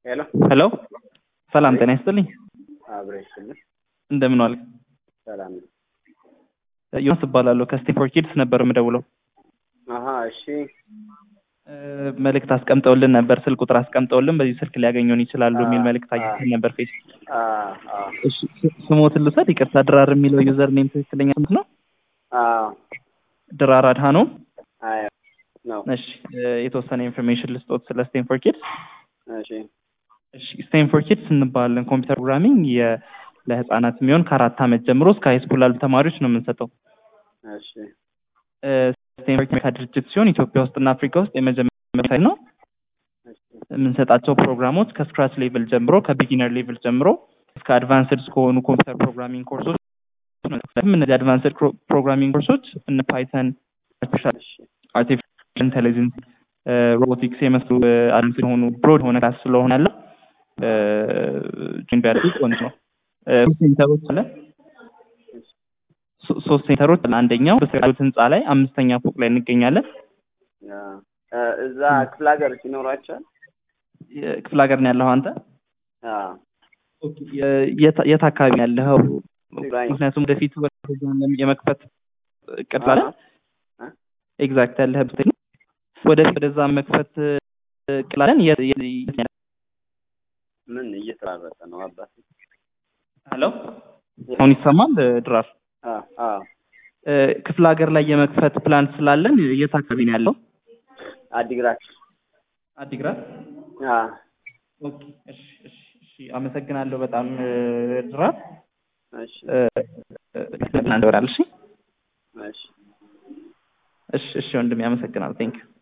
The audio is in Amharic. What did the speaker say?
ሄሎ ሄሎ ሰላም ጤና ይስጥልኝ። አብሬ ስልህ እንደምን ዋልክ? ሰላም ነው። ዮናስ እባላለሁ ከስቴንፎርድ ኪድስ ነበር የምደውለው። አሀ እሺ እ፣ መልእክት አስቀምጠውልን ነበር፣ ስልክ ቁጥር አስቀምጠውልን በዚህ ስልክ ሊያገኙን ይችላሉ የሚል መልእክት አግኝተን ነበር ፌስቡክ። አ አ እሺ ስ- ስሞትን ልውሰድ? ይቅርታ ድራር የሚለው ዩዘር ኔም ትክክለኛ ስምት ነው? አ ድራር አድሃኖም። አይ ነው እሺ እ፣ የተወሰነ ኢንፎርሜሽን ልስጦት ስለ ስቴንፎርድ ኪድስ። እሺ እሺ ስቴንፎርድ ኪድስ እንባለን። ኮምፒውተር ፕሮግራሚንግ የ ለህፃናት የሚሆን ከአራት ዓመት ጀምሮ እስከ ሃይስኩል ላሉ ተማሪዎች ነው የምንሰጠው። እሺ እ፣ ስቴንፎርድ ኪድስ ድርጅት ሲሆን ኢትዮጵያ ውስጥና አፍሪካ ውስጥ የመጀመሪያ ነው። እሺ የምንሰጣቸው ፕሮግራሞች ከስክራች ሌቭል ጀምሮ ከቢጊነር ሌቭል ጀምሮ እስከ አድቫንስድ እስከሆኑ ኮምፒውተር ፕሮግራሚንግ ኮርሶች ማለትም እነዚህ አድቫንስድ ፕሮግራሚንግ ኮርሶች እነ ፓይተን፣ አርቲፊሻል እሺ ኢንቴሊጀንስ፣ ሮቦቲክስ የመስሉ አድቫንስድ የሆኑ ብሮድ የሆነ ክላስ ስለሆነ ያለው ጆይን ቢያደርጉ ቆንጆ ነው። እ፣ ሶስት ሴንተሮች አለ ሶ- ሶስት ሴንተሮች አለ። አንደኛው በስራሉት ህንፃ ላይ አምስተኛ ፎቅ ላይ እንገኛለን። ያ እ፣ እዛ ክፍለ ሀገር ሲኖራቸዋል የ- ክፍለ ሀገር ነው ያለኸው አንተ? አ የ- የት የት አካባቢ ነው ያለኸው? ትግራይ ምክንያቱም ወደፊት ወደ የመክፈት እቅድ ስላለ አ ኤግዛክት ያለህበት ነው። ወደፊት ወደዛ መክፈት እቅድ ስላለን የት- የት- የት ነው ያለኸው? ምን እየተራረጠ ነው አባት ሄሎ አሁን ይሰማል ድራር? አ አ እ፣ ክፍለ ሀገር ላይ የመክፈት ፕላን ስላለን የት አካባቢ ነው ያለው? አዲግራት አዲግራት። አ ኦኬ፣ እሺ፣ እሺ፣ እሺ። አመሰግናለሁ በጣም እ፣ ድራር። እሺ እ፣ እ፣ እንደወራል። እሺ፣ እሺ እሺ፣ እሺ ወንድሜ አመሰግናለሁ። ቴንክ ዩ